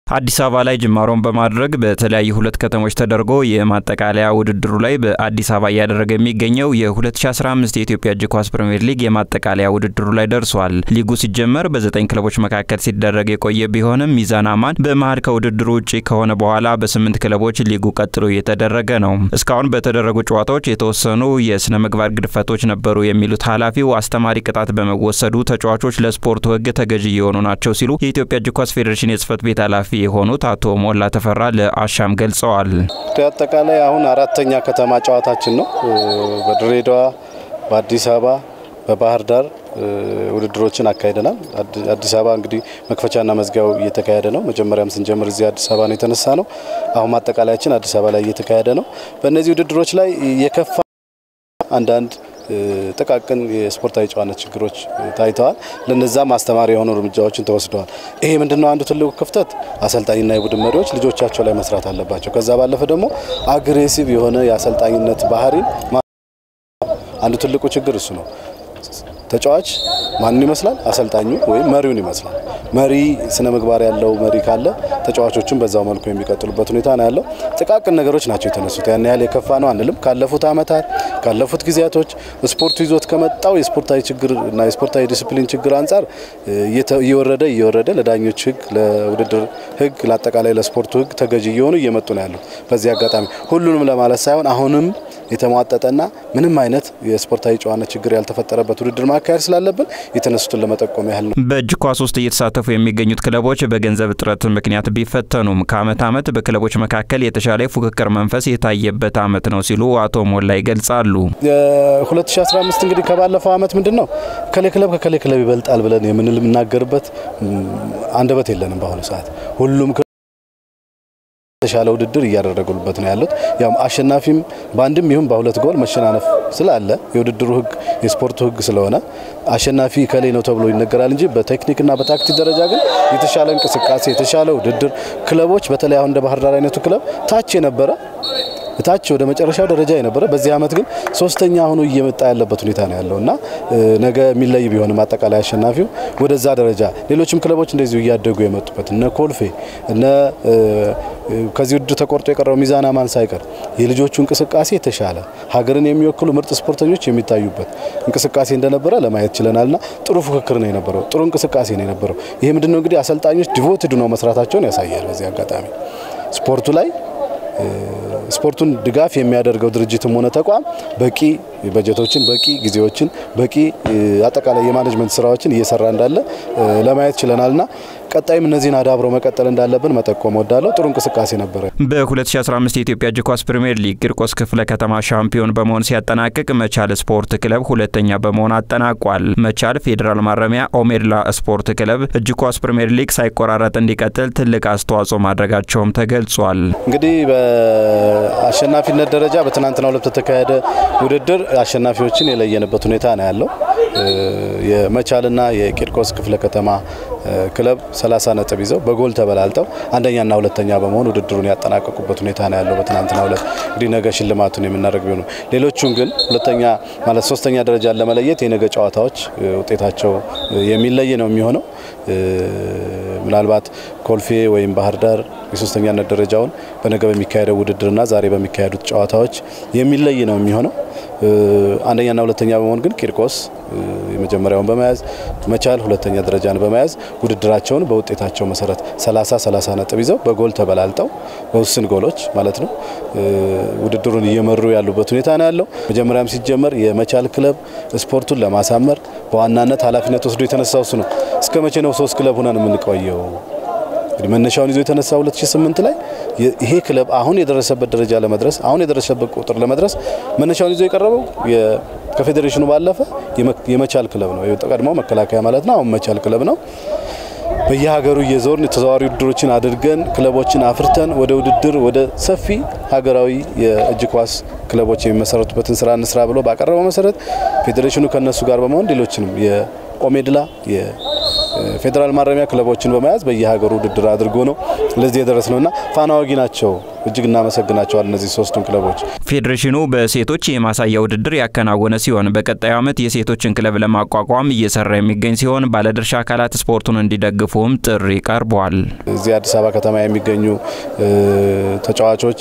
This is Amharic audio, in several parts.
አዲስ አበባ ላይ ጅማሮን በማድረግ በተለያዩ ሁለት ከተሞች ተደርጎ የማጠቃለያ ውድድሩ ላይ በአዲስ አበባ እያደረገ የሚገኘው የ2015 የኢትዮጵያ እጅ ኳስ ፕሪምየር ሊግ የማጠቃለያ ውድድሩ ላይ ደርሷል። ሊጉ ሲጀመር በዘጠኝ ክለቦች መካከል ሲደረግ የቆየ ቢሆንም ሚዛን አማን በመሀል ከውድድሩ ውጭ ከሆነ በኋላ በስምንት ክለቦች ሊጉ ቀጥሎ እየተደረገ ነው። እስካሁን በተደረጉ ጨዋታዎች የተወሰኑ የስነ ምግባር ግድፈቶች ነበሩ የሚሉት ኃላፊው አስተማሪ ቅጣት በመወሰዱ ተጫዋቾች ለስፖርቱ ሕግ ተገዢ እየሆኑ ናቸው ሲሉ የኢትዮጵያ እጅ ኳስ ፌዴሬሽን የጽህፈት ቤት ኃላፊ የሆኑት አቶ ሞላ ተፈራ ለአሻም ገልጸዋል። አጠቃላይ አሁን አራተኛ ከተማ ጨዋታችን ነው። በድሬዳዋ፣ በአዲስ አበባ፣ በባህር ዳር ውድድሮችን አካሂደናል። አዲስ አበባ እንግዲህ መክፈቻና መዝጊያው እየተካሄደ ነው። መጀመሪያም ስንጀምር እዚህ አዲስ አበባ ነው የተነሳ ነው። አሁን ማጠቃለያችን አዲስ አበባ ላይ እየተካሄደ ነው። በእነዚህ ውድድሮች ላይ የከፋ አንዳንድ ጥቃቅን የስፖርታዊ ጨዋነት ችግሮች ታይተዋል። ለነዛም አስተማሪ የሆኑ እርምጃዎችን ተወስደዋል። ይሄ ምንድነው አንዱ ትልቁ ክፍተት አሰልጣኝና የቡድን መሪዎች ልጆቻቸው ላይ መስራት አለባቸው። ከዛ ባለፈ ደግሞ አግሬሲቭ የሆነ የአሰልጣኝነት ባህሪን አንዱ ትልቁ ችግር እሱ ነው። ተጫዋች ማንን ይመስላል? አሰልጣኙ ወይም መሪውን ይመስላል። መሪ ስነ ምግባር ያለው መሪ ካለ ተጫዋቾችን በዛው መልኩ የሚቀጥሉበት ሁኔታ ነው ያለው። ጥቃቅን ነገሮች ናቸው የተነሱት። ያን ያህል የከፋ ነው አንልም። ካለፉት ዓመታት ካለፉት ጊዜያቶች ስፖርቱ ይዞት ከመጣው የስፖርታዊ ችግር እና የስፖርታዊ ዲስፕሊን ችግር አንጻር እየወረደ እየወረደ ለዳኞች ሕግ፣ ለውድድር ሕግ፣ ለአጠቃላይ ለስፖርቱ ሕግ ተገዢ እየሆኑ እየመጡ ነው ያሉት። በዚህ አጋጣሚ ሁሉንም ለማለት ሳይሆን አሁንም የተሟጠጠና ምንም አይነት የስፖርታዊ ጨዋነት ችግር ያልተፈጠረበት ውድድር ማካሄድ ስላለብን የተነሱትን ለመጠቆም ያህል ነው። በእጅ ኳስ ውስጥ እየተሳተፉ የሚገኙት ክለቦች በገንዘብ እጥረት ምክንያት ቢፈተኑም ከአመት አመት በክለቦች መካከል የተሻለ የፉክክር መንፈስ የታየበት አመት ነው ሲሉ አቶ ሞላ ይገልጻሉ። 2015 እንግዲህ ከባለፈው አመት ምንድን ነው ከሌ ክለብ ከከሌ ክለብ ይበልጣል ብለን የምንናገርበት አንደበት የለንም። በአሁኑ ሰዓት ሁሉም የተሻለ ውድድር እያደረጉበት ነው ያሉት። ያው አሸናፊም በአንድም ይሁን በሁለት ጎል መሸናነፍ ስላለ የውድድሩ ህግ የስፖርቱ ህግ ስለሆነ አሸናፊ ከሌ ነው ተብሎ ይነገራል እንጂ በቴክኒክና በታክቲክ ደረጃ ግን የተሻለ እንቅስቃሴ የተሻለ ውድድር ክለቦች በተለይ አሁን እንደ ባህር ዳር አይነቱ ክለብ ታች የነበረ ታች ወደ መጨረሻው ደረጃ የነበረ በዚህ አመት ግን ሶስተኛ ሆኖ እየመጣ ያለበት ሁኔታ ነው ያለው እና ነገ የሚለይ ቢሆንም አጠቃላይ አሸናፊው ወደዛ ደረጃ ሌሎችም ክለቦች እንደዚሁ እያደጉ የመጡበት እነ ኮልፌ እነ ከዚህ ውድድር ተቆርጦ የቀረው ሚዛን አማን ሳይቀር የልጆቹ እንቅስቃሴ የተሻለ ሀገርን የሚወክሉ ምርጥ ስፖርተኞች የሚታዩበት እንቅስቃሴ እንደነበረ ለማየት ችለናልና ጥሩ ፉክክር ነው የነበረው። ጥሩ እንቅስቃሴ ነው የነበረው። ይሄ ምንድነው እንግዲህ አሰልጣኞች ዲቮትድ ነው መስራታቸውን ያሳያል። በዚህ አጋጣሚ ስፖርቱ ላይ ስፖርቱን ድጋፍ የሚያደርገው ድርጅትም ሆነ ተቋም በቂ በጀቶችን፣ በቂ ጊዜዎችን፣ በቂ አጠቃላይ የማኔጅመንት ስራዎችን እየሰራ እንዳለ ለማየት ችለናልና ቀጣይም እነዚህን አዳብረው መቀጠል እንዳለብን መጠቆም ወዳለው ጥሩ እንቅስቃሴ ነበረ። በ2015 የኢትዮጵያ እጅ ኳስ ፕሪምየር ሊግ ቂርቆስ ክፍለ ከተማ ሻምፒዮን በመሆን ሲያጠናቅቅ መቻል ስፖርት ክለብ ሁለተኛ በመሆን አጠናቋል። መቻል ፌዴራል ማረሚያ ኦሜድላ ስፖርት ክለብ እጅ ኳስ ፕሪምየር ሊግ ሳይቆራረጥ እንዲቀጥል ትልቅ አስተዋጽኦ ማድረጋቸውም ተገልጿል። እንግዲህ በአሸናፊነት ደረጃ በትናንትናው ዕለት በተካሄደ ውድድር አሸናፊዎችን የለየንበት ሁኔታ ነው ያለው። የመቻልና የቂርቆስ ክፍለ ከተማ ክለብ 30 ነጥብ ይዘው በጎል ተበላልጠው አንደኛና ሁለተኛ በመሆን ውድድሩን ያጠናቀቁበት ሁኔታ ነው ያለው። በትናንትናው ዕለት እንግዲህ ነገ ሽልማቱን የምናደርግ ቢሆኑ ሌሎቹን ግን ሁለተኛ ማለት ሶስተኛ ደረጃን ለመለየት የነገ ጨዋታዎች ውጤታቸው የሚለይ ነው የሚሆነው። ምናልባት ኮልፌ ወይም ባህር ዳር የሶስተኛነት ደረጃውን በነገ በሚካሄደው ውድድርና ዛሬ በሚካሄዱት ጨዋታዎች የሚለይ ነው የሚሆነው። አንደኛና ሁለተኛ በመሆን ግን ቂርቆስ የመጀመሪያውን በመያዝ መቻል ሁለተኛ ደረጃን በመያዝ ውድድራቸውን በውጤታቸው መሰረት 30 30 ነጥብ ይዘው በጎል ተበላልጠው በውስን ጎሎች ማለት ነው ውድድሩን እየመሩ ያሉበት ሁኔታ ነው ያለው። መጀመሪያም ሲጀመር የመቻል ክለብ ስፖርቱን ለማሳመር በዋናነት ኃላፊነት ወስዶ የተነሳው እሱ ነው። እስከ መቼ ነው ሶስት ክለብ ሆነን የምንቆየው? እንግዲህ መነሻውን ይዞ የተነሳ 2008 ላይ ይሄ ክለብ አሁን የደረሰበት ደረጃ ለመድረስ አሁን የደረሰበት ቁጥር ለመድረስ መነሻውን ይዞ የቀረበው ከፌዴሬሽኑ ባለፈ የመቻል ክለብ ነው። ቀድሞ መከላከያ ማለት ነው። አሁን መቻል ክለብ ነው። በየሀገሩ እየዞርን ተዘዋዋሪ ውድድሮችን አድርገን ክለቦችን አፍርተን ወደ ውድድር ወደ ሰፊ ሀገራዊ የእጅ ኳስ ክለቦች የሚመሰረቱበትን ስራ እንስራ ብሎ ባቀረበው መሰረት ፌዴሬሽኑ ከነሱ ጋር በመሆን ሌሎችንም የኦሜድላ ፌዴራል ማረሚያ ክለቦችን በመያዝ በየሀገሩ ውድድር አድርጎ ነው ለዚህ የደረስ ነውና ፋና ወጊ ናቸው እጅግ እናመሰግናቸዋል እነዚህ ሶስቱን ክለቦች። ፌዴሬሽኑ በሴቶች የማሳያ ውድድር ያከናወነ ሲሆን በቀጣዩ ዓመት የሴቶችን ክለብ ለማቋቋም እየሰራ የሚገኝ ሲሆን ባለድርሻ አካላት ስፖርቱን እንዲደግፉም ጥሪ ቀርቧል። እዚህ አዲስ አበባ ከተማ የሚገኙ ተጫዋቾች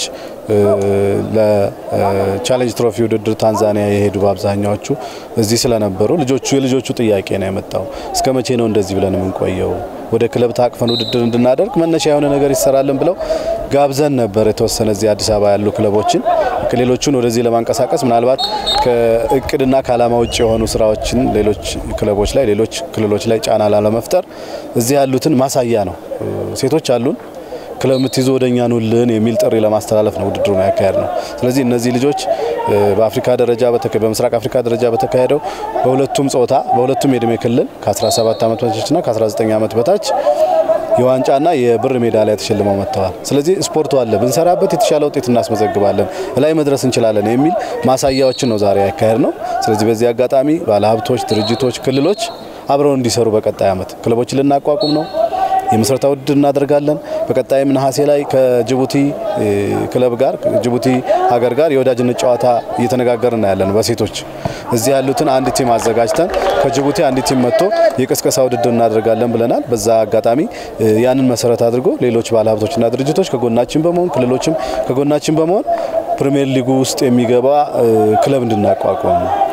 ለቻሌንጅ ትሮፊ ውድድር ታንዛኒያ የሄዱ በአብዛኛዎቹ እዚህ ስለነበሩ ልጆቹ የልጆቹ ጥያቄ ነው የመጣው። እስከ መቼ ነው እንደዚህ ብለን የምንቆየው? ወደ ክለብ ታቅፈን ውድድር እንድናደርግ መነሻ የሆነ ነገር ይሰራልን ብለው ጋብዘን ነበር። የተወሰነ እዚህ አዲስ አበባ ያሉ ክለቦችን ሌሎቹን ወደዚህ ለማንቀሳቀስ ምናልባት ከእቅድና ከዓላማ ውጭ የሆኑ ስራዎችን ሌሎች ክለቦች ላይ ሌሎች ክልሎች ላይ ጫና ላለመፍጠር እዚህ ያሉትን ማሳያ ነው። ሴቶች አሉን ክለብ የምትይዙ ወደኛ ኑልን የሚል ጥሪ ለማስተላለፍ ነው ውድድሩን ያካሄድ ነው። ስለዚህ እነዚህ ልጆች በአፍሪካ ደረጃ በምስራቅ አፍሪካ ደረጃ በተካሄደው በሁለቱም ጾታ በሁለቱም የእድሜ ክልል ከ17 ዓመት በታችና ከ19 ዓመት በታች የዋንጫና የብር ሜዳሊያ ተሸልመው መጥተዋል። ስለዚህ ስፖርቱ አለ፣ ብንሰራበት የተሻለ ውጤት እናስመዘግባለን፣ ላይ መድረስ እንችላለን የሚል ማሳያዎችን ነው ዛሬ ያካሄድ ነው። ስለዚህ በዚህ አጋጣሚ ባለሀብቶች፣ ድርጅቶች፣ ክልሎች አብረው እንዲሰሩ በቀጣይ ዓመት ክለቦችን ልናቋቁም ነው የምስረታ ውድድር እናደርጋለን። በቀጣይም ነሐሴ ላይ ከጅቡቲ ክለብ ጋር ጅቡቲ ሀገር ጋር የወዳጅነት ጨዋታ እየተነጋገርን ያለን በሴቶች እዚህ ያሉትን አንድ ቲም አዘጋጅተን ከጅቡቲ አንድ ቲም መጥቶ የቅስቀሳ ውድድር እናደርጋለን ብለናል። በዛ አጋጣሚ ያንን መሰረት አድርጎ ሌሎች ባለሀብቶችና ድርጅቶች ከጎናችን በመሆን ክልሎችም ከጎናችን በመሆን ፕሪሚየር ሊጉ ውስጥ የሚገባ ክለብ እንድናቋቋም ነው።